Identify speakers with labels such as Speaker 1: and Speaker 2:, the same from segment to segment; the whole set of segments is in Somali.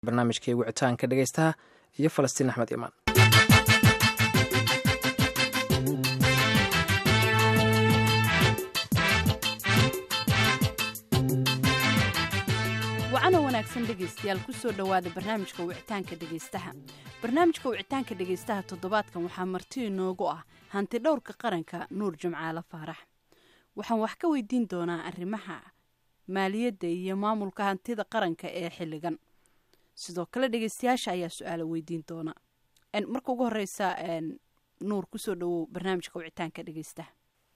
Speaker 1: barnaamijkii wicitaanka dhegeystaha iyo falastiin axmed imaan
Speaker 2: wacana wanaagsan dhegaystayaal kusoo dhowaada barnaamijka wicitaanka dhegaystaha barnaamijka wicitaanka dhegaystaha toddobaadkan waxaa marti inoogu ah hanti dhowrka qaranka nuur jimcaale faarax waxaan wax ka weydiin doonaa arrimaha maaliyadda iyo maamulka hantida qaranka ee xilligan sidoo kale dhegeystayaasha ayaa su-aala weydiin doona marka ugu horeysa nuur kusoo dhawow barnaamijka wicitaanka dhegeystaha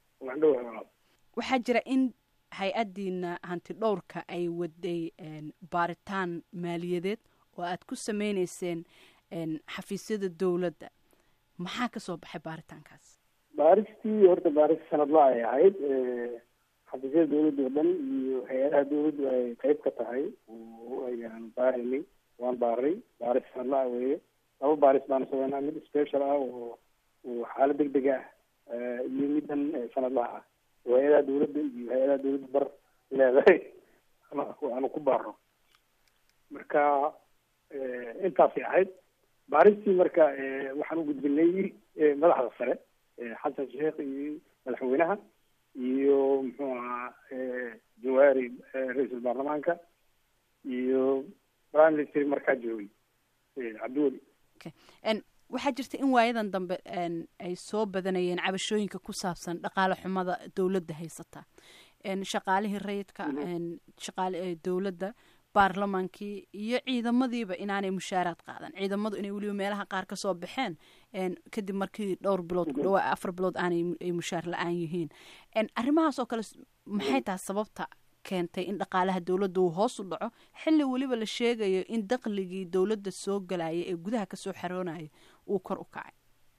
Speaker 2: waxaa jira in hay-adiina hanti dhowrka ay waday baaritaan maaliyadeed oo aad ku sameyneyseen xafiisyada dowladda maxaa kasoo baxay baaritaankaas
Speaker 3: baaristii horta baaris sanadla ay ahayd xafiisyada dawladda oo dhan iyo hay-adaha dawladdu ay qeyb ka tahay ayaan baarinay waan baaray baaris sanadla ah weeye laba baaris baana sameynaa mid special ah oo xaalad deg deg ah iyo midan sanadlaha ah oo hay-adaha dawladda iyo hay-adaha dawladda bar leedahay aanu ku baarno marka intaasay ahayd baaristii marka waxaan u gudbinay madaxda sare xasan sheekh iyo madaxweynaha iyo muxuu ahaa jawaari ra-iisul baarlamaanka iyo prime minister markaa joogay cabdiweli
Speaker 2: waxaa jirta in waayadan dambe ay soo badanayeen cabashooyinka ku saabsan dhaqaale xumada dowladda haysata shaqaalihii rayidka shaqaale dowladda baarlamaankii iyo ciidamadiiba inaanay mushaaraad qaadan ciidamadu inay weliba meelaha qaar kasoo baxeen kadib markii dhowr bilood ku dhawaa afar bilood aanay mushaar la-aan yihiin arrimahaas oo kale maxay tahay sababta keentay in dhaqaalaha dowladda uu hoos u dhaco xilli weliba la sheegayo in daqligii dowladda soo galaya ee gudaha kasoo xaroonaya uu kor u kacay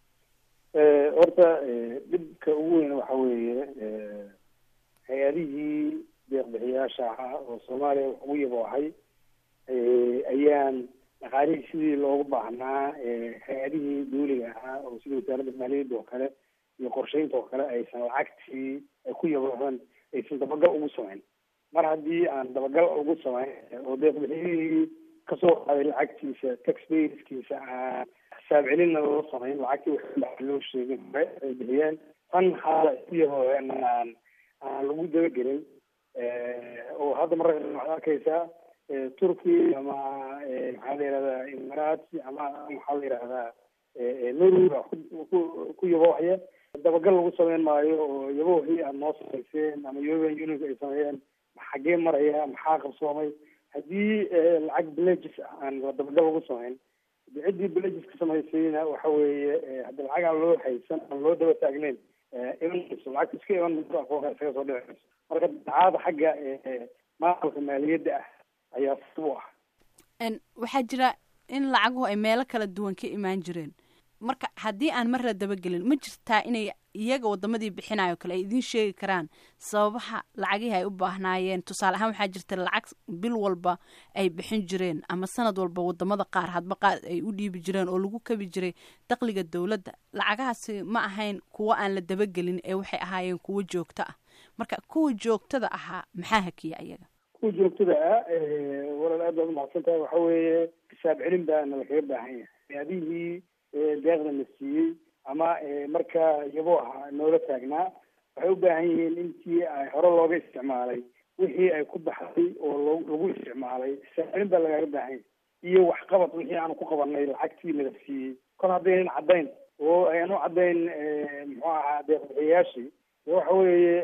Speaker 3: horta dhibka ugu weyn waxa weeye hay-adihii deeqbixiyaasha ahaa oo soomaaliya wax ugu yabo ahay ayaan dhaqaalihii sidii loogu baahnaa hay-adihii dawliga ahaa oo sida wasaaradda maaliyadda oo kale iyo qorsheynta oo kale aysan lacagtii ay ku yaboohan aysan dabagal ugu samayn mar haddii aan dabagal ugu samayn oo deeqbixiyihii kasoo qaaday lacagtiisa taxpayerskiisa aan xisaab celinna loo samayn lacagtii wax loo sheegin hore ay bixiyeen tan haala ay ku yabooheen aan aan lagu dabagelin oo hadda marka waxaad arkaysaa turkey ama maxaa la yihahdaa imarats ama maxaa la yihahdaa norway ku yaboohaya dabagal lagu sameyn maayo oo yaboohii aad noo samayseen ama european union ay sameeyeen xaggee maraya maxaa qabsoomay haddii lacag villages ah aan dabagal lagu samayn ciddii villages ka samaysayna waxa weeye haddi lacag aan loo haysan aan loo daba taagneyn imanayso lacagta iska iman mayso aqoonka isaga soo dhicayso marka dacaada xagga maamulka maaliyadda ah ayaa sib u ah
Speaker 2: waxaa jira in lacaguhu ay meelo kala duwan ka imaan jireen marka haddii aan mar la dabagelin ma jirtaa inay iyaga wadamadii bixinayo kale ay idiin sheegi karaan sababaha lacagihii ay u baahnaayeen tusaale ahaan waxaa jirta lacag bil walba ay bixin jireen ama sanad walba wadamada qaar hadba qaar ay u dhiibi jireen oo lagu kabi jiray daqliga dowladda lacagahaasi ma ahayn kuwo aan la dabagelin ee waxay ahaayeen kuwo joogto ah marka kuwa joogtada ahaa maxaa hakiya iyaga
Speaker 3: kuwa joogtada ah walaal aad baad umahadsan tahay waxa weeye xisaab celin baana lakaga baahan yahay adihii deeqda na siiyey ama markaa yaboo ahaa noola taagnaa waxay u baahan yihiin intii ay hore looga isticmaalay wixii ay ku baxday oo lo lagu isticmaalay xisaabcelin baa lagaaga baahan yahay iyo waxqabad wixii aanu ku qabanay lacagtii nala siiyey kol haddaynan caddayn oo ayaan u caddayn muxuu ahaa deeqbixiyayaashii waxa weeye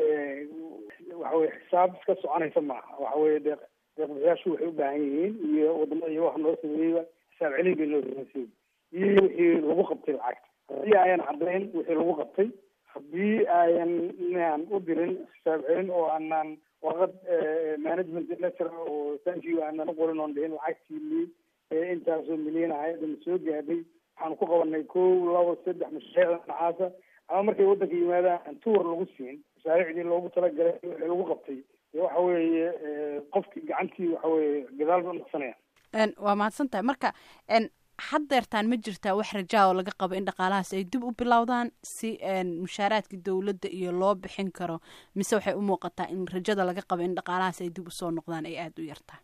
Speaker 3: waxa weye xisaab iska soconaysa maaha waxa weye deeq deeqbixiyaashu waxay u baahan yihiin iyo wadamada iyo waxa noo sameeyeyba xisaab celin bay noo sameysay iyo wixii lagu qabtay lacagta haddii ayan caddayn wixii lagu qabtay haddii ayan inaan u dirin xisaab celin oo aanaan warqad management letter oo thank you aanan u qorin oon dhihin lacagtii intaasoo milyan ahaydana soo gaadhay waxaanu ku qabanay kow labo saddex mashaariicda nacaasa ama markay waddanka yimaadaan tuur lagu siin mashaariicdii loogu talagalay wixii lagu qabtay waxa weeye qofki gacantii waxa weeye gadaal ba naqsanaya
Speaker 2: waa mahadsan tahay marka haddeertaan ma jirtaa wax rajaa oo laga qabo in dhaqaalahaas ay dib u bilowdaan si mushaaraadka dowladda iyo loo bixin karo mise waxay u muuqataa in rajada laga qabo in dhaqaalahaas ay dib usoo noqdaan ay aada u yartaa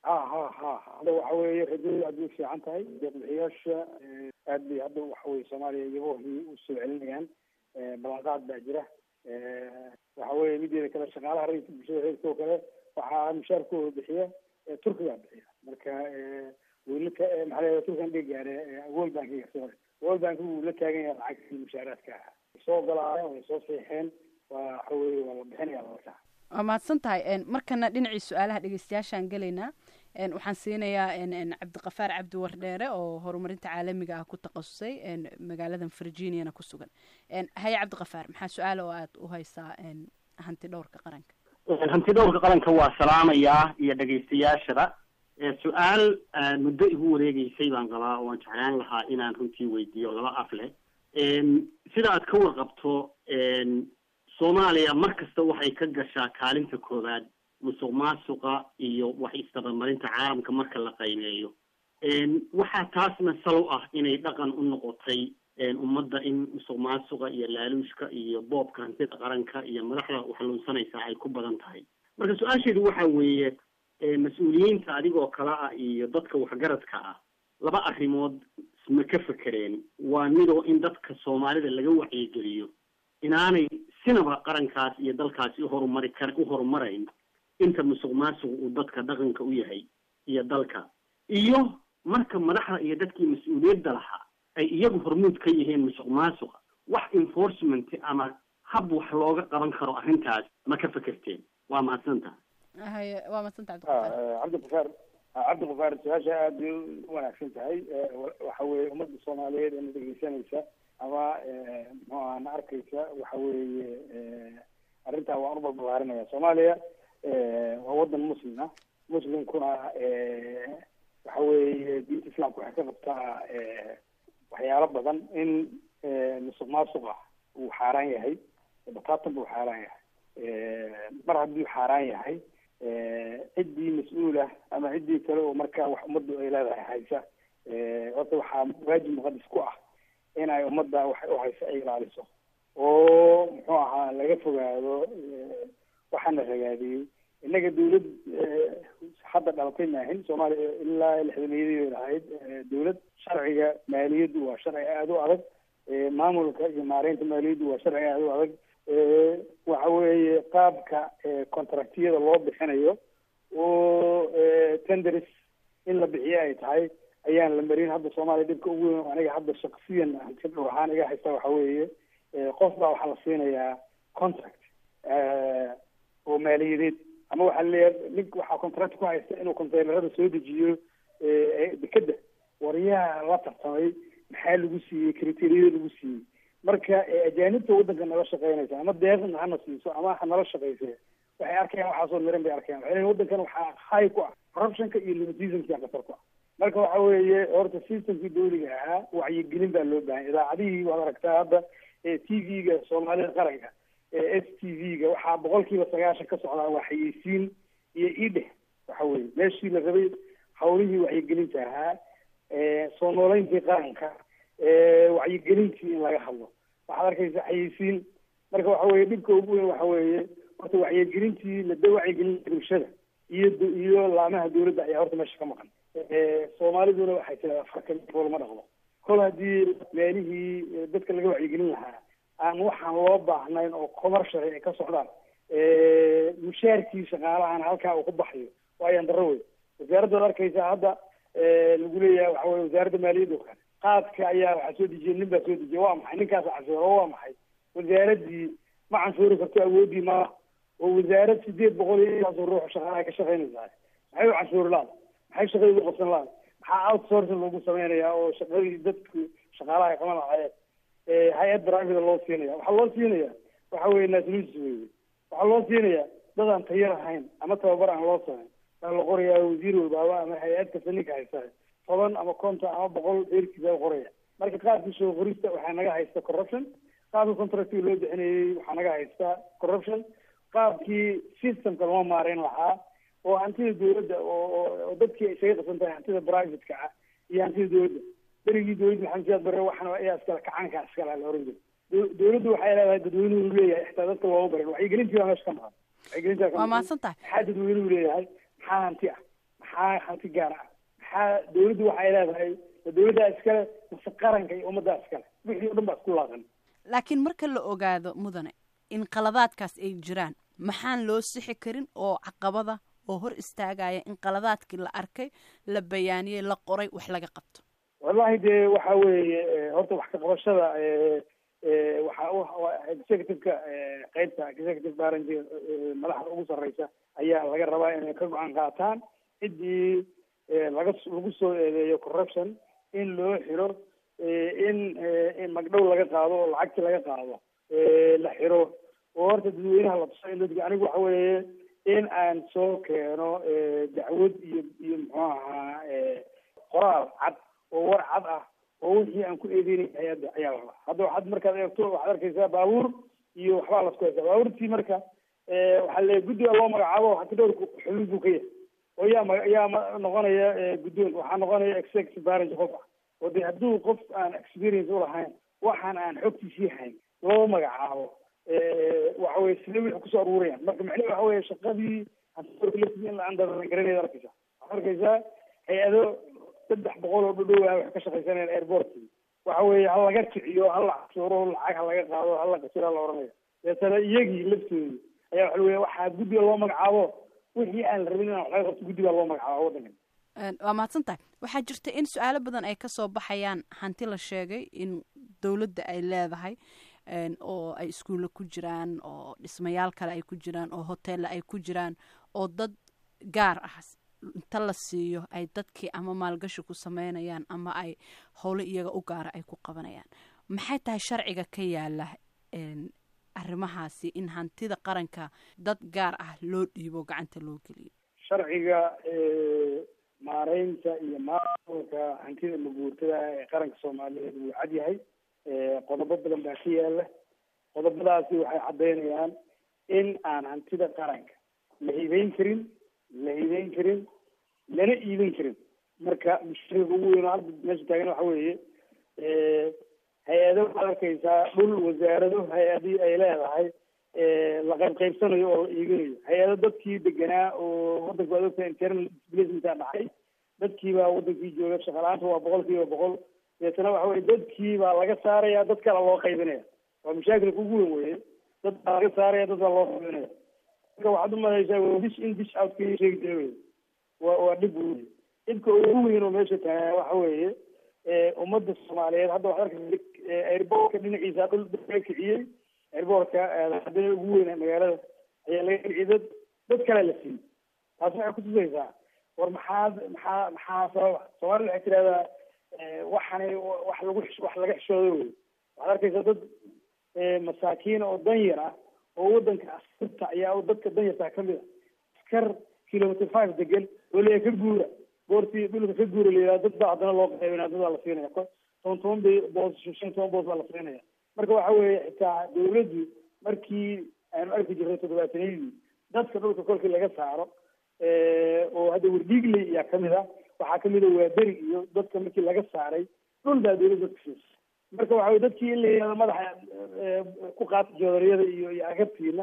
Speaker 3: ha ha ha hadda waxa weeye rajadu aad bay u fiican tahay deeqbixiyaasha aad bay hadda waxa weye soomaaliya iyagohii usoo celinayaan ballanqaad baa jira waxa weye mideeda kale shaqaalaha rayidka bulshada reerka oo kale waxaa mushaarkooda bixiya turkigaa bixiya marka wiilaka maxaa la turkan dhiga gaare world bankiga sorry world bank wuu la taagan yahay lacagtii mushaaraadka ahaa soo ogolaayeen way soo seexeen waa waxa weye waa la bixinaya marka
Speaker 2: waa mahadsan tahay markana dhinacii su-aalaha dhegeystayaashaan gelaynaa waxaan siinayaa cabdiqafaar cabdi wardheere oo horumarinta caalamiga ah ku takhasusay magaaladan virginiana ku sugan haye cabdiqafaar maxaa su-aala oo aad u haysaa hanti dhowrka qaranka
Speaker 4: hanti dhowrka qaranka waa salaamayaa iyo dhegaystayaashada su-aal muddo igu wareegeysay baan qabaa oo aan jeclaan lahaa inaan runtii weydiiyo laba af leh sida aad ka warqabto soomaaliya mar kasta waxay ka gashaa kaalinta koowaad musuq maasuqa iyo wax isdabamarinta caalamka marka la qaymeeyo waxaa taasna sal u ah inay dhaqan u noqotay ummadda in musuq maasuqa iyo laaluushka iyo boobka hantida qaranka iyo madaxda waxluunsanaysaa ay ku badan tahay marka su-aasheedu waxa weeye mas-uuliyiinta adigoo kale ah iyo dadka waxgaradka ah laba arrimood ma ka fekereen waa midoo in dadka soomaalida laga wacyigeliyo inaanay sinaba qarankaas iyo dalkaasi uhorumari kar u horumarayn inta musuq maasuq uu dadka dhaqanka u yahay iyo dalka iyo marka madaxda iyo dadkii mas-uuliyadda lahaa ay iyagu hormuud ka yihiin musuq maasuqa wax enforcement ama hab wax looga qaban karo arrintaas ma ka fekerteen waa mahadsantaha
Speaker 2: haye waa madsanta
Speaker 3: cabdiqafaar cabdiqafaar su-aasha aada bay u wanaagsan tahay waxa weye ummadda soomaaliyeed ee na dhegeysanaysa ama muxuu aha na arkaysa waxa weeye arrintaa waan u balbalaarinaya soomaaliya waa wadan muslim ah muslimkuna waxa weeye diinta islaamka waxay ka qabtaa waxyaalo badan in musuq maasuqa uu xaaraan yahay bataatan buu xaaraan yahay mar hadduu xaaraan yahay ciddii mas-uulah ama ciddii kale oo markaa wax ummaddu ay leedahay haysa horta waxaa waajib muqadis ku ah in ay ummadda wax u haysa ay ilaaliso oo muxuu ahaa laga fogaado waxaana ragaadiyey innaga dawlad hadda dhalatay maahin soomaaliya ilaa lixdameeyadii ahayd dawlad sharciga maaliyaddu waa sharci aada u adag maamulka iyo maareynta maaliyaddu waa sharci aada u adag waxa weeye qaabka contractiyada loo bixinayo oo tenders in la bixiyo ay tahay ayaan la marin hadda soomaaliya dhibka ugu weyn aniga hadda shaksiyan hanti dhowr ahaan iga haysta waxa weeye qof baa waxaa la siinayaa contract oo maaliyadeed ama waxaa laleeyahay nink waxaa contract ku haysta inuu containerada soo dejiyo dekeda waryaha la tartamay maxaa lagu siiyey criteriyada lagu siiyey marka ajaanibta waddanka nala shaqeynaysa ama deeqna hana siiso ama ha nala shaqeyse waxay arkayaan waxaasoo miran bay arkayaan waxay leeyihin waddankan waxaa hay ku ah corruptionka iyo nepotismka khatar ku ah marka waxa weeye horta systemkii dawliga ahaa wacyigelin baa loo bahan idaacadihii waad aragtaa hadda t v-ga soomaalida qaranka s t v-ga waxaa boqol kiiba sagaashan ka socdaa waa xayeysiin iyo ideh waxa weye meeshii la rabay hawlihii wacyigelinta ahaa soo nooleyntii qaranka wacyigelintii in laga hadlo waxaad arkaysa xayeysiin marka waxa weye dhibka ugu weyn waxa weeye horta wacyigelintii lada wacyigelinta bulshada iyo iyo laamaha dawladda ayaa horta meesha ka maqan soomaaliduna waxay tiraa farka lama dhaqdo kol haddii meelihii dadka laga wacyigelin lahaa aan waxaan loo baahnayn oo commercial ay ka socdaan mushaarkii shaqaalahan halkaa uu ku baxayo waayan darro wey wasaaraddaad arkaysa hadda lagu leeyahay waxa weye wasaaradda maaliyadda oo kale qaadka ayaa waxaa soo dejiyay nin baa soo dejiyay waa maxay ninkaasa canshuuro waa maxay wasaaraddii ma canshuuri karto awooddii maaha oo wasaarad sideed boqol iyo intaasoo ruux shaqaalaha ka shaqaynaysaa maxay u canshuuri laada maxay shaqadii u qabsan laada maxaa outsourcing loogu sameynayaa oo shaqadii dadku shaqaalaha ay qaban lahaayeen hay-ad private loo siinaya waxaa loo siinaya waxa weye naasnusis weye waxaa loo siinaya dad aan tayo lahayn ama tababar aan loo samayn baa la qorayaa wasiir walbaaba ama hay-ad kasta ninka haysta toban ama konton ama boqol dheerkiisa u qoraya marka qaabkii soo qorista waxaa naga haysta corruption qaabkii contractiga loo bixinayay waxaa naga haysta corruption qaabkii systemka loo maareyn lahaa oo hantida dawladda oo dadkii isaga qasan tahay hantida privateka ah iyo hantida dawladda berigii dawladda maxamed siyaad bare waxana ayaa iskale kacaanka iskale la oran jiray dawladdu waxay leedahay dadweynuhu leeyahay xitaa dadka looma barin wacyigelintii baa meesha ka maqan wacyigelintaa
Speaker 2: waa mahadsan tahay
Speaker 3: maxaa dadweynuhu leeyahay maxaa hanti ah maxaa hanti gaar ah maxaa dawladdu waxay leedahay dawladdaa iskale mase qaranka iyo ummaddaa iskale wixii o dhan baa isku laaqan
Speaker 2: laakiin marka la ogaado mudane in qaladaadkaas ay jiraan maxaan loo sixi karin oo caqabada oo hor istaagaya in qaladaadkii la arkay la bayaaniyey la qoray wax laga qabto
Speaker 3: wallahi dee waxa weeye horta wax ka qabashada waxa executiveka qeybta executive branch madaxda ugu sarreysa ayaa laga rabaa inay ka go-aan qaataan ciddii laga lagu soo eedeeyo corruption in loo xiro in magdhow laga qaado oo lacagti laga qaado la xiro oo horta dadweynaha la tuso in dadka anigu waxa weeye in aan soo keeno dacwad iyo iyo muxuu ahaa qoraal cad oo war cad ah oo wixii aan ku eedeynay hay-adda ayaa la rabaa hadda waxaad markaad eegto waxaad arkaysaa baabuur iyo waxbaa lasku haysaa baabuurtii marka waxaa le guddiga loo magacaabo hati dhowrka xubin buu ka yahay oo yaa ma yaa ma noqonaya guddoon waxaa noqonaya executive branch qof ah oo de hadduu qof aan experience ulahayn waxaan aan xogtiisii hayn loo magacaabo waxa weye sidee wixii kusoo aruurayaan marka macnaheed waxa weye shaqadii hanti in la andagaranayd arkaysa waxaad arkaysaa hay-ado saddex boqol oo dhudhow ah wax ka shaqaysanayaan airportkii waxa weeye ha laga kiciyo ha la cashuuro lacag ha laga qaado ha la qasiro ha la oranaya deetana iyagii laftoodi ayaa waxa weya waxaa guddiga loo magacaabo wixii aan la rabin inaan wax laga qabto guddigaa loo magacaabo waddankan
Speaker 2: waa mahadsan tahay waxaa jirta in su-aalo badan ay kasoo baxayaan hanti la sheegay in dowladda ay leedahay oo ay iskuulla ku jiraan oo dhismayaal kale ay ku jiraan oo hoteella ay ku jiraan oo dad gaar ah inta la siiyo ay dadkii ama maalgashi ku sameynayaan ama ay howlo iyaga u gaara ay ku qabanayaan maxay tahay sharciga ka yaala arrimahaasi in hantida qaranka dad gaar ah loo dhiibo gacanta loo geliyo
Speaker 3: sharciga maareynta iyo maamulka hantida maguurtada ee qaranka soomaaliyeed wuu cad yahay qodobo badan baa ka yaala qodobadaasi waxay caddeynayaan in aan hantida qaranka la hibeyn karin la hibeyn karin lana iibin karin marka mushkilada ugu weyn oo hadda meesha taagan waxa weeye hay-ado waxaad arkaysaa dhul wasaarado hay-adii ay leedahay la qayb qaybsanayo oo la iibinayo hay-ado dadkii deganaa oo wadanka waad ogtahay internal displacementaa dhacay dadkii baa wadankii jooga shaqalaanta waa boqol kiiba boqol deetana waxa weye dadkii baa laga saaraya dad kale loo qaybinaya waa mashaakilka ugu weyn weye dad baa laga saaraya dad baa loo qaybinaya marka waxaad umalaysaa dish in dish out ka sheegi jira wey waa waa dhib wey dhibka ugu weyn oo meesha tagaa waxa weeye ummadda soomaaliyeed hadda waxaad arkaysa airbortka dhinaciisa dhul laga kiciyey airbortka hadana ugu weyn magaalada ayaa laga kiciyey dad dad kale la siiyey taas waxay kutusaysaa war maxaad maxaa maxaa sababa soomaalida waxay tirahdaa waxani wax lagu wax laga xishoodo wey waxaad arkaysaa dad masaakiin oo danyar ah oo wadanka askarta ayaa dadka danyartaa kamid a askar kilometer five degan oo leeya ka guura goortii dhulka ka guura layidhaha dad baa haddana loo qaybinaya dad baa la siinaya toban toban bay boos shan toban boos baa la siinaya marka waxa weeye xitaa dawladdu markii aanu arki jirnay toddobaatanadii dadka dhulka kolkii laga saaro oo hadda werdhiigley ayaa kamid ah waxaa kamid a waaberi iyo dadka markii laga saaray dhul baa dawladda dadka siisa marka waxa weye dadkii in la yihahdo madaxa ku qaata joodariyada iyo iyo agabtiina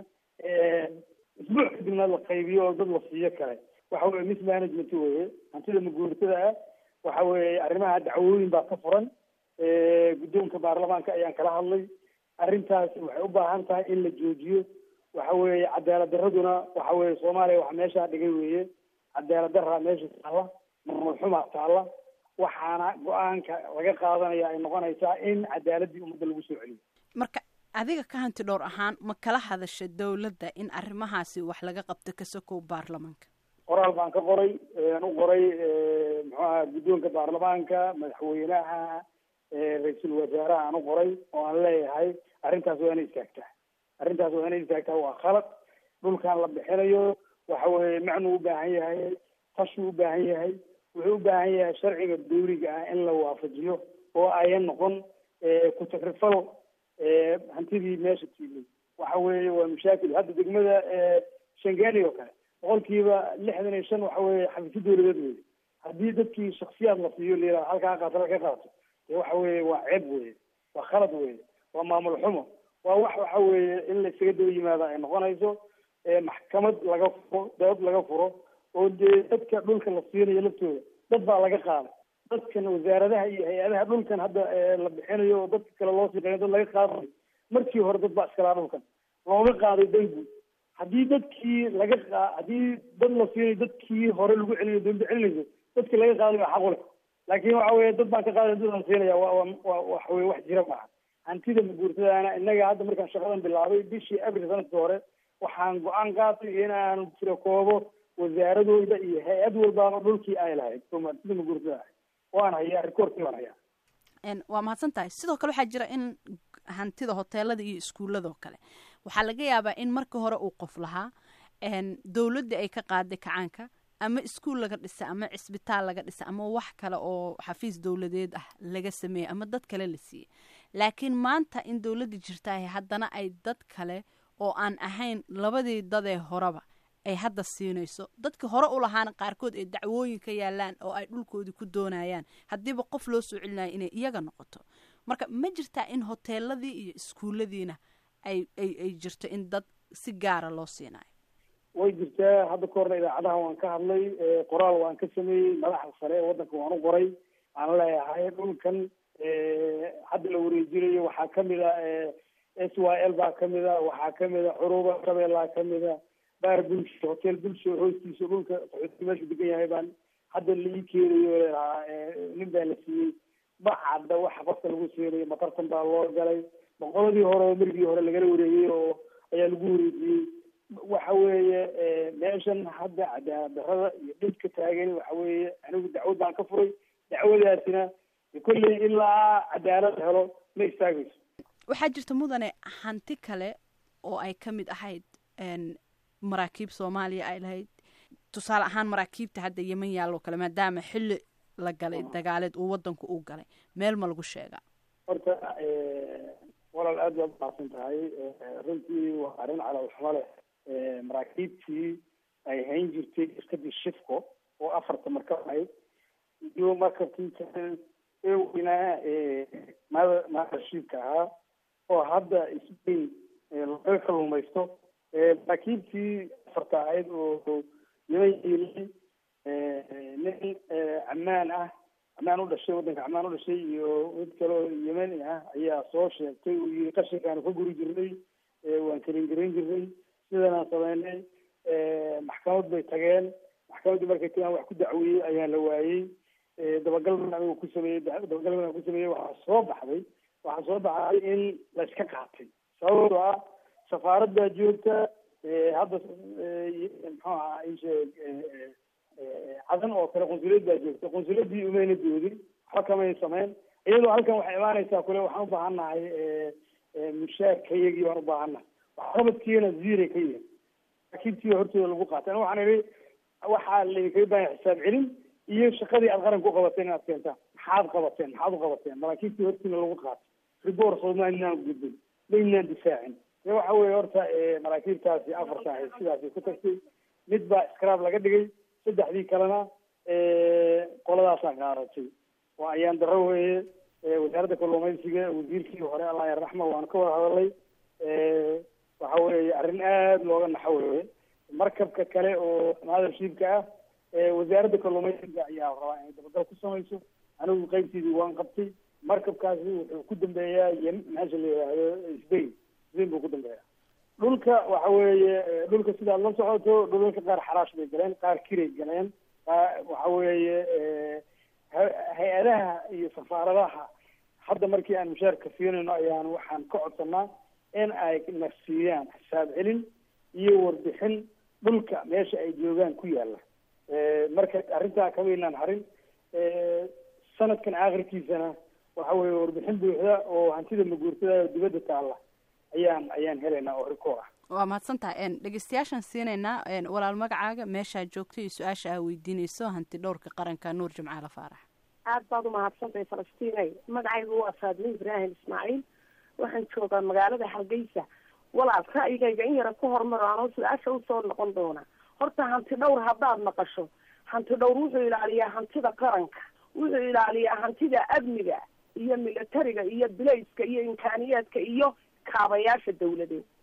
Speaker 3: isbuuc kadibna la qaybiyo oo dad la siiyo kale waxa weye mismanagement weye hantida maguurtada ah waxa weeye arrimaha dacwooyin baa ka furan guddoonka baarlamaanka ayaan kala hadlay arrintaasi waxay u baahan tahay in la joojiyo waxa weeye cadaalad daraduna waxa weeye soomaaliya waxa meeshaa dhigay weeye cadaalad daraa meesha taalla maamul xumaa taalla waxaana go-aanka laga qaadanaya ay noqonaysaa in cadaaladdii ummadda lagu soo celiyo
Speaker 2: marka adiga ka hanti dhowr ahaan ma kala hadasha dawladda in arrimahaasi wax laga qabto ka sokow baarlamaanka
Speaker 3: qoraal baan ka qoray aan u qoray muxuu aha guddoonka baarlamaanka madaxweynaha ra-iisul wasaaraha aan u qoray oo aan leeyahay arrintaas waa inay istaagtaa arrintaas waa inay istaagtaa waa khalad dhulkan la bixinayo waxa weeye macnuu u baahan yahay tashuu u baahan yahay wuxuu u baahan yahay sharciga dawliga ah in la waafajiyo oo ayan noqon ku-takrifal hantidii meesha tiilay waxa weeye waa mashaakil hadda degmada shangani oo kale boqolkiiba lixdan iyo shan waxa weeye xafiisyo dawladeed weye haddii dadkii shaksiyaad la siiyo layihahdo halkaa qaato halka qaato dee waxa weeye waa ceeb weye waa khalad weye waa maamul xumo waa wax waxa weeye in la isaga daba yimaada ay noqonayso maxkamad laga furo dood laga furo oo dee dadka dhulka la siinayo laftooda dad baa laga qaaday dadkan wasaaradaha iyo hay-adaha dhulkan hadda la bixinayo oo dadka kale loo siqeeyo dad laga qaadayo markii hore dad baa iskalaa dhulkan looga qaaday dangu haddii dadkii laga qa haddii dad la siinayo dadkii hore lagu celinayo dawladda celinayso dadkii laga qaaday baa xaqu leh laakiin waxa weye dad baan ka qaaday dad aan siinaya wa wa waxa weye wax jira maaha hantida maguurtadaana innaga hadda markaan shaqadan bilaabay bishii abril sanadkii hore waxaan go-aan qaatay inaan tiro koobo wasaaradooda iyo hay-ad walbaaba dhulkii ay lahayd hantida maguurtada ahayd waan hayaa rikoorkii waan hayaa
Speaker 2: waa mahadsan tahay sidoo kale waxaa jira in hantida hoteelada iyo iskuuladoo kale waxaa laga yaabaa in marka hore uu qof lahaa dowladda ay ka qaaday kacaanka ama iskuul laga dhisa ama cisbitaal laga dhisa ama wax kale oo xafiis dowladeed ah laga sameeyey ama dad kale la siiyey laakiin maanta in dowladda jirtaahay haddana ay dad kale oo aan ahayn labadii dadee horeba ay hadda siinayso dadkii hore u lahaana qaarkood ay dacwooyin ka yaalaan oo ay dhulkoodii ku doonayaan haddiiba qof loo soo celinayo inay iyaga noqoto marka ma jirtaa in hoteeladii iyo iskuulladiina ay ay ay jirto in dad si gaara loo siinayo
Speaker 3: way jirtaa hadda ka horna idaacadaha waan ka hadlay qoraal waan ka sameeyey madaxda sare ee waddanka waan u qoray aan leeyahay dhulkan hadda la wareejinayo waxaa kamid a s y l baa kamid a waxaa kamid a curuba shabeellaa kamid a baar bulsho hotel bulsho hoostiisa dhulka qaxootiga meeshu degan yahay baan hadda la ii keenayo leedahaa nin baa la siiyey ma cadda waxa qofka lagu siinayo matartan baa loo galay boqoladii hore oo merigii hore lagala wareegay oo ayaa lagu wareejiyey waxa weeye meeshan hadda cadaadarada iyo dhibka taagan waxa weeye anigu dacwad baan ka furay dacwadaasina kolley ilaa cadaalad helo ma istaagayso
Speaker 2: waxaa jirta mudane hanti kale oo ay ka mid ahayd maraakiib soomaaliya ay lahayd tusaale ahaan maraakiibta hadda yeman yaalloo kale maadaama xilli la galay dagaaleed uu wadanku u galay meel ma lagu sheegaa
Speaker 3: horta walaal aad baad umahadsan tahay runtii waa arrin calaalxumo leh maraakiibtii ay hayn jirtay iskadii shifco oo afarta markab ahayd iyo markabkii kale ee weynaa mada maashiibka ahaa oo hadda isbayn laga kaluumaysto maraakiibtii afarta ahayd oo yeman yeelay nin camaan ah camaan u dhashay waddanka camaan u dhashay iyo mid kale oo yemeni ah ayaa soo sheegtay uu yii qashinkaanu ka guri jirnay waan kelin garan jirnay sidanaan sameynay maxkamad bay tageen maxkamaddii markay tagaan wax ku dacweeyey ayaan la waayey dabagal baan anigu ku sameeyey dabagal baan ku sameeyey waxaa soo baxday waxaa soo baxday in la iska qaatay sababtoo ah safaaraddaa joogta hadda muxuu ahaa isheeg cadan oo kale qunsuliyad baa joogta qunsuliyadii umayna doodin waxba kamay sameyn iyadoo halkan waxay imaanaysaa kule waxaan ubaahan nahay mushaarkayagii baan ubaahannahay waxqabadkiina ziiray ka yihin maraakiibtii hortooda lagu qaatay ana waxaan idhi waxaa laydinkaga baahanya xisaab celin iyo shaqadii aad qaranka u qabateen inaad keentaan maxaad qabateen maxaad u qabateen maraakiibtii hortiina lagu qaatay ribor soomaalinaan gudbin maynaan difaacin e waxa weye horta maraakiibtaasi afarta ahayd sidaasay ku tagtay mid baa scrab laga dhigay saddexdii kalena qoladaasaa qaadatay waa ayaan daro weeye wasaaradda kalluumaysiga wasiirkii hore allah yarraxma waanu ka wada hadalay waxa weeye arrin aada looga naxo weeye markabka kale oo mothershipka ah wasaaradda kalluumaysiga ayaa rabaa inay dabagal ku samayso anigu qaybtiidii waan qabtay markabkaasi wuxuu ku dambeeyaa ym meesha la yidhaahdo sbain sbain buu ku dambeeyaa dhulka waxa weeye dhulka sidaad la socoto dhulalka qaar xaraash bay galeen qaar kiray galeen waxa weeye hay-adaha iyo safaaradaha hadda markii aan mushaarka siinayno ayaan waxaan ka codsanaa in ay na siiyaan xisaab celin iyo warbixin dhulka meesha ay joogaan ku yaala marka arrintaa kamaynaan harin sanadkan aakhirkiisana waxa weeye warbixin buuxda oo hantida maguurtada dibadda taalla ayaan ayaan helaynaa oo rikoor ah
Speaker 2: waa mahadsan tahay dhegeystayaashaan siinaynaa walaal magacaaga meeshaa joogto iyo su-aasha aa weydiinayso hanti dhowrka qaranka nuur jimcaale faarax
Speaker 5: aada baad umahadsantahay falastiinay magacaygu waa faadme ibraahim ismaaciil waxaan joogaa magaalada hargeysa walaal ra'yigayga in yara ku hormaro anoo su-aasha usoo noqon doona horta hanti dhowr haddaad maqasho hanti dhowr wuxuu ilaaliyaa hantida qaranka wuxuu ilaaliyaa hantida amniga iyo militariga iyo bilayska iyo imkaaniyaadka iyo kaabayaasha dawladeed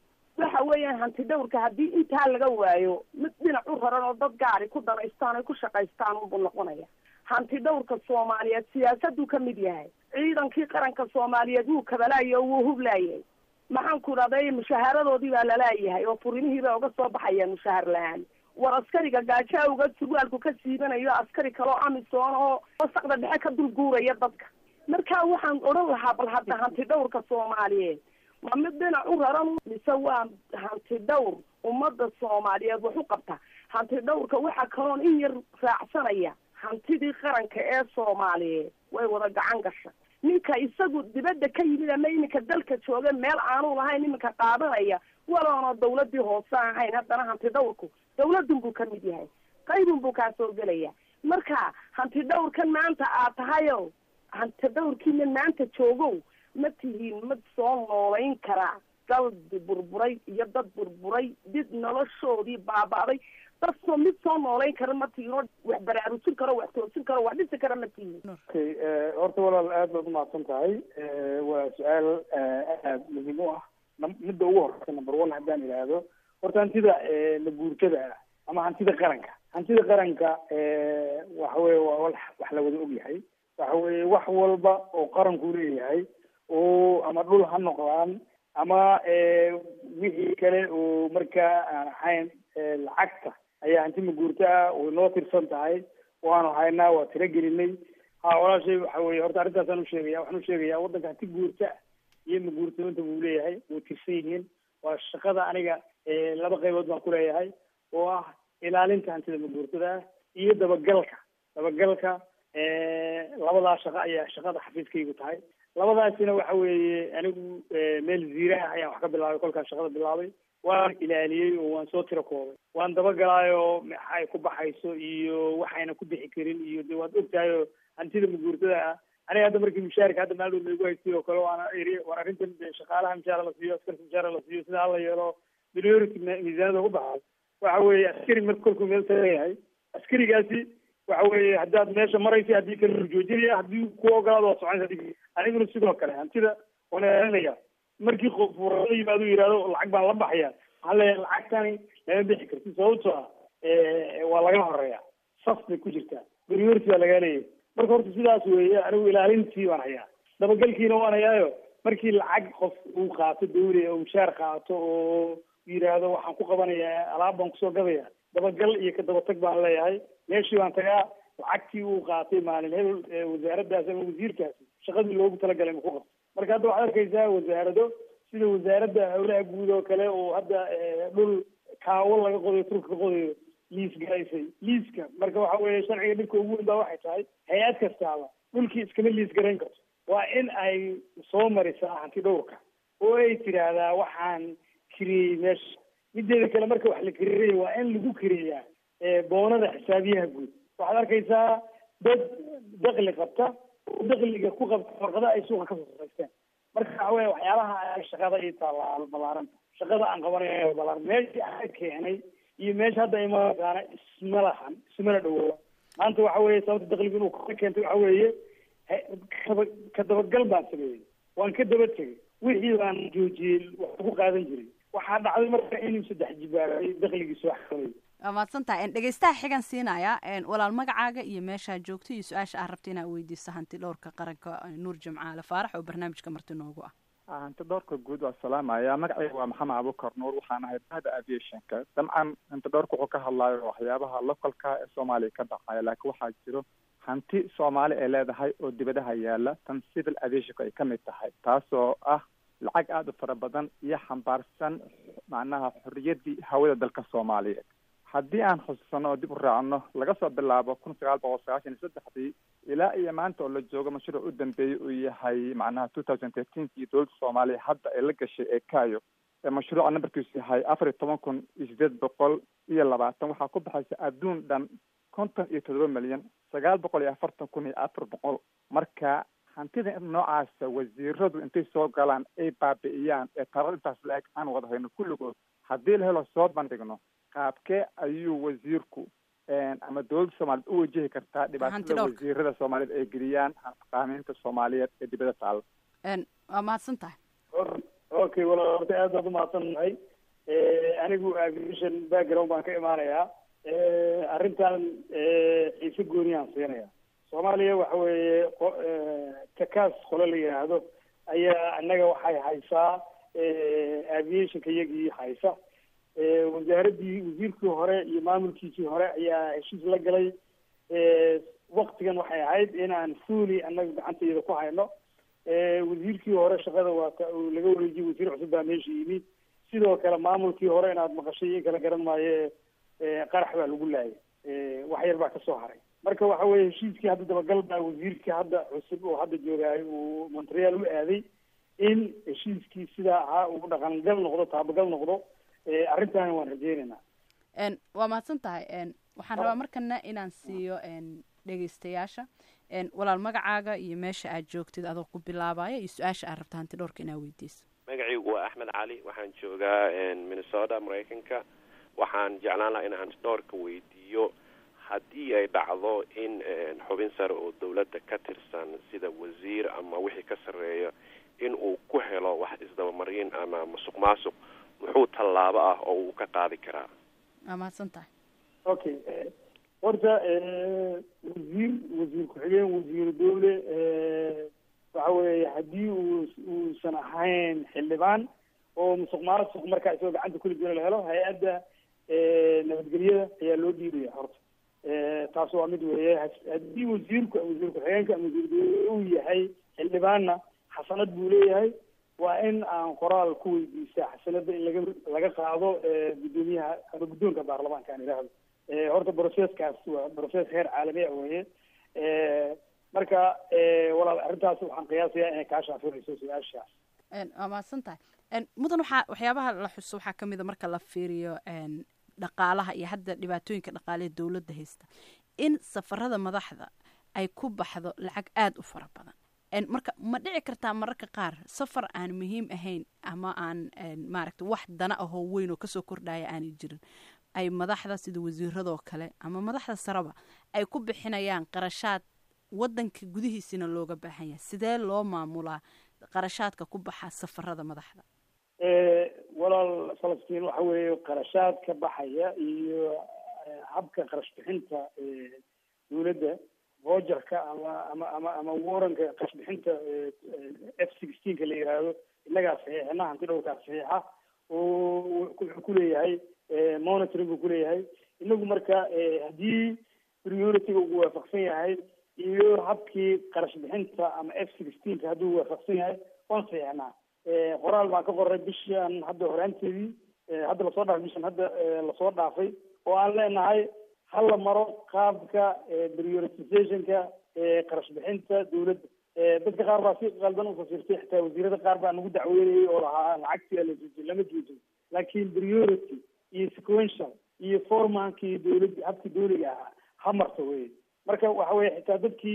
Speaker 5: waxa weeyaan hanti dhowrka haddii intaa laga waayo mid dhinac u raran oo dad gaari ku danaystaan ay ku shaqaystaan unbuu noqonaya hanti dhowrka soomaaliyeed siyaasaduu ka mid yahay ciidankii qaranka soomaaliyeed wuu kabalaayay oo wuu hublaayay maxaan ku dhahday mushaaharadoodii baa lalaayahay oo furinihii bay uga soo baxayaan mushaahar la-aan war askariga gaajo awga surwaalku ka siibanayo askari kaloo amisoon oo wasaqda dhexe ka dul guuraya dadka marka waxaan odhan lahaa bal hadda hanti dhowrka soomaaliyeed ma mid dhinac u raran mise waa hanti dhowr ummadda soomaaliyeed wax u qabta hanti dhowrka waxaa kaloon in yar raacsanaya hantidii qaranka ee soomaaliyeed way wada gacan gasha ninka isagu dibadda ka yimid ama iminka dalka jooga meel aanu lahayn iminka qaadanaya waloona dawladii hoose ahayn haddana hanti dhowrku dawladun buu ka mid yahay qaybun buu kaa soo gelaya marka hanti dhowrkan maanta aad tahayo hanti dhowrkiina maanta joogow ma tihiin mid soo noolayn karaa daldi burburay iyo dad burburay did noloshoodii baaba'day dad soo mid soo noolayn kara ma tihiin oo wax baraarujin karo wax toosin karo wax dhisi kara ma tihiin
Speaker 3: okay horta walaal aad baad umahadsan tahay waa su-aal aad muhiim u ah midda ugu horeysa number one haddaan idhaahdo horta hantida laguurtada ah ama hantida qaranka hantida qaranka waxa weye waa wax wax la wada ogyahay waxa weye wax walba oo qaranku leeyahay oo ama dhul ha noqdaan ama wixii kale oo markaa aan ahayn lacagta ayaa hanti maguurto ah way noo tirsan tahay waanu haynaa waa tiro gelinay ha walaashay waxa weye horta arrintaasaan usheegaya waxaan usheegaya waddanka hanti guurta iyo maguurtooyinta buu leeyahay way tirsan yihiin waa shaqada aniga laba qaybood baan kuleeyahay oo ah ilaalinta hantida maguurtada ah iyo dabagalka dabagalka labadaa shaqo ayaa shaqada xafiiskaygu tahay labadaasina waxa weeye anigu meel ziiraah ayaan wax ka bilaabay kolkaas shaqada bilaabay waan ilaaliyey oo waan soo tiro koobay waan dabagalaayoo maxay ku baxayso iyo waxayna ku bixi karin iyo de waad ogtahay oo hantida maguurtada ah aniga hadda markii mushaarika hadda maaldood laigu haystay oo kale waana iri war arrintan shaqaalaha mushaara la siiyo askarka mushaara la siiyo sida hala yeelo priority miisaanada ku baxay waxa weeye askari marka kolkuu meel tagayahay askarigaasi waxa weeye haddaad meesha maraysa haddii kale rujoojinaya haddii ku ogolaado waa soconaysa aniguna sidoo kale hantida waan ilaalinaya markii qof la yimaado yihahdo lacag baan la baxaya waxaan leeyahay lacagtani lama bixi karti sababtoo ah waa laga horeeya saf bay ku jirtaa priority baa lagaa leeyahay marka horta sidaas weeye anigu ilaalintii baan hayaa dabagalkiina waan hayaayo markii lacag qof uu qaato dawli oo mushaar qaato oo yidhaahdo waxaan ku qabanayaa alaab baan kusoo gadaya dabagal iyo ka dabatag baan leeyahay meeshii baan tagaa lacagtii uu qaatay maalin hebel wasaaraddaas ama wasiirkaasi shaqadii loogu talagalay ma ku qabto marka hadda waxaad arkaysaa wasaarado sida wasaaradda howlaha guud oo kale oo hadda dhul kaawo laga qodayo turka ka qodayo liis garaysay liiska marka waxa weeye sharciga dhibka ugu weyn baa waxay tahay hay-ad kastaaba dhulkii iskama liis garayn karto waa in ay soo marisaa hanti dhowrka oo ay tidhaahdaa waxaan kiriyey meesha mideeda kale marka wax la kiriiraya waa in lagu kiriyaa boonada xisaabiyaha guud waxaad arkaysaa dad dakli qabta oo dakliga ku qabta warqada ay suuqa kasoo saraysteen marka waxa weya waxyaabaha shaqada ii taalla balaaranta shaqada aan qabanayo balaaran meeshii aan keenay iyo meesha hadda imaqaana isma lahan ismana dhawooba maanta waxa weeye sababta dakliga inuu ka keentay waxa weeye kaba ka dabagal baan sameeyey waan ka daba tegay wixii baan joojiyey wax ku qaadan jiray waxaa dhacday marka inuu saddex jibaaray dakligii soo xakamay
Speaker 2: waa mahadsantaha dhegeystaha xigan siinaya walaal magacaaga iyo meeshaa joogto iyo su-aasha aad rabta inaad weydiiso hanti dhowrka qaranka nuur jimcaale faarax oo barnaamijka marti noogu ah
Speaker 6: hanti dhowrka guud waa salaamaya magacayga waa maxamed abukar nuur waxaan ahay bahda aviationka dabcan hanti dhowrka wuxuu ka hadlayo waxyaabaha localka ee soomaaliya ka dhacaya laakiin waxaa jiro hanti soomaali ay leedahay oo dibadaha yaala tan civil aviationka ay ka mid tahay taasoo ah lacag aada u fara badan iyo xambaarsan macnaha xorriyaddii hawada dalka soomaaliyeed haddii aan xusuusano oo dib u raacno laga soo bilaabo kun sagaal boqol sagaashan iyo saddexdii ilaa iyo maanta oo la joogo mashruuc u dambeeyey uu yahay macnaha two thousand thirteenkii dowladda soomaaliya hadda ay la gashay ee kayo ee mashruuca nambarkiisu yahay afar iyo toban kun iyo sideed boqol iyo labaatan waxaa ku baxaysa adduun dhan konton iyo toddoba milyan sagaal boqol iyo afartan kun iyo afar boqol marka hantida noocaasa wasiiradu intay soo galaan ay baabi'iyaan ee tarar intaas la-eg aan wada hayno kulligood haddii la helo soo bandhigno qaabkee ayuu wasiirku ama dowladda soomaaliyeed u wajihi kartaa dhibaatada wasiirada soomaaliyeed ay geliyaan qaamiinta soomaaliyeed ee dibadda taalla
Speaker 2: waa mahadsan tahay
Speaker 3: okay wala horta aad baad umahadsan nahay anigu aviation background baan ka imaanayaa arrintan xiise gooniyaan siinaya soomaaliya waxa weeye takaas qole la yidhaahdo ayaa annaga waxay haysaa aviationka iyagii haysa wasaaraddii wasiirkii hore iyo maamulkiisii hore ayaa heshiis la galay waktigan waxay ahayd inaan fuuli annaga gacantayada ku hayno wasiirkii hore shaqada waata uu laga wareejiyey wasiir cusub baa meesha yimid sidoo kale maamulkii hore inaad maqashay in kala garan maayo qarax baa lagu laayay wax yar baa kasoo haray marka waxa weye heshiiskii hadda dabagal baa wasiirkii hadda cusub oo hadda joogaayo uu montreal u aaday in heshiiskii sidaa ahaa uu dhaqangal noqdo taabagal noqdo arrintaana waan rajeynaynaa
Speaker 2: waa mahadsan tahay waxaan rabaa markana inaan siiyo dhegeystayaasha walaal magacaaga iyo meesha aad joogtid adoo ku bilaabaya iyo su-aasha aad rabta hanti dhowrka inaa weydiiso
Speaker 7: magacaygu waa axmed cali waxaan joogaa minnesota maraykanka waxaan jeclaan lahaa in hanti dhowrka weydiiyo haddii ay dhacdo in xubin sare oo dawladda ka tirsan sida wasiir ama wixii ka sarreeya in uu ku helo wax isdabamarin ama masuq maasuq muxuu tallaabo ah oo uu ka qaadi karaa
Speaker 2: waa mahadsan tahay
Speaker 3: okay horta wasiir wasiir ku-xigeen wasiiru dowle waxa weeye haddii uu uusan ahayn xildhibaan oo musuq maasuq markaa isagoo gacanta kuli jira la helo hay-adda nabadgelyada ayaa loo dhiibaya horta taas waa mid weeye haddii wasiirku wasiir ku-xigeenka ama wasiir dowle uu yahay xildhibaanna xasanad buu leeyahay waa in aan qoraal ku weydiisa xasanada in laga laga qaado guddoomiyaha ama guddoonka baarlamaanka aan idhaahdo horta broceskaas waa broces heer caalami ah weeye marka walaal arrintaas waxaan qiyaasayaa inay kaa shaafinayso su-aashaas
Speaker 2: waa mahadsan tahay mudan waxaa waxyaabaha la xuso waxaa kamid a marka la fiiriyo dhaqaalaha iyo hadda dhibaatooyinka dhaqaale ee dowladda haysta in safarada madaxda ay ku baxdo lacag aada u fara badan marka ma dhici kartaa mararka qaar safar aan muhiim ahayn ama aan maaragta wax dana ahoo weyn oo kasoo kordhaya aanay jirin ay madaxda sida wasiiradoo kale ama madaxda sareba ay ku bixinayaan qarashaad wadanka gudihiisina looga baahan yahay sidee loo maamulaa qarashaadka ku baxa safarada madaxda
Speaker 3: walaal falastiin waxa weeye qarashaad ka baxaya iyo habka qarash bixinta dowladda vogerka ama ama ama ama waranka qarash bixinta f sixteenka la yihahdo innagaa saxiixina hanti dhowrkaa saxiixa oo wuxuu kuleeyahay monitoring buu kuleeyahay inagu marka haddii priority-ga uu waafaqsan yahay iyo habkii qarash bixinta ama f sixteenka hadduu waafaqsan yahay waan saxiixnaa qoraal baan ka qoray bishan hadda horaanteedii hadda lasoo dhaafay bishan hadda lasoo dhaafay oo aan leenahay hala maro qaabka prioritizationka qarash bixinta dowladda dadka qaar baa si qaldan ufasirtay xitaa wasiirada qaar baa nagu dacweynayay oo lahaa lacagtii la lama joojin laakiin priority iyo sequential iyo formankii dowladda habkii dowliga ahaa ha marto wey marka waxa weye xitaa dadkii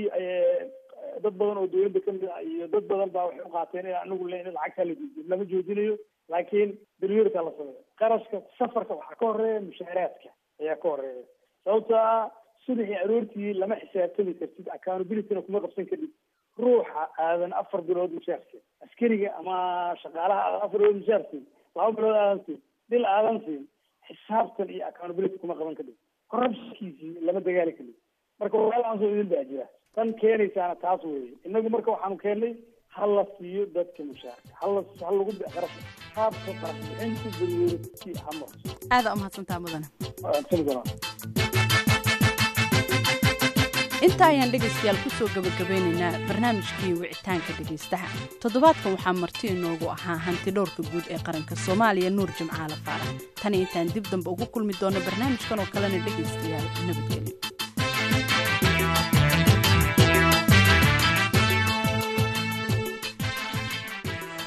Speaker 3: dad badan oo dowladda kamid ah iyo dad badan baa waxay uqaateen in anagu le lacagtaa la joojiyo lama joojinayo laakiin priority la sameeyo qarashka safarka waxaa ka horeeya mushaaraadka ayaa ka horeeya sababto ah subaxii aroortii lama xisaabtami kartid accountabilityna kuma qabsan kadib ruuxa aadan afar bilood mushaarsiin askariga ama shaqaalaha aadan afar bilood mushaarsiin laba bilood aadan siin bil aadan siin xisaabtan iyo accountability kuma qaban kadib corruptionkiisii lama dagaali kadib marka walaalahaasoo idin baa jira tan keenaysaana taas weeye inagu marka waxaanu keennay ha la siiyo dadka mushaarka hala ha lagu qarash qaabka qarash bixinta priority ha marto
Speaker 2: aada umahadsantaa mudane
Speaker 3: sanadana
Speaker 2: inta ayaan dhegaystayaal kusoo gabagabeynaynaa barnaamijkii wicitaanka dhegaystaha toddobaadkan waxaa marti inoogu ahaa hanti dhowrka guud ee qaranka soomaaliya nuur jimcaale faarax tani intaan dib dambe ugu kulmi doono barnaamijkan oo kalena dhegaystayaal nabadgelyo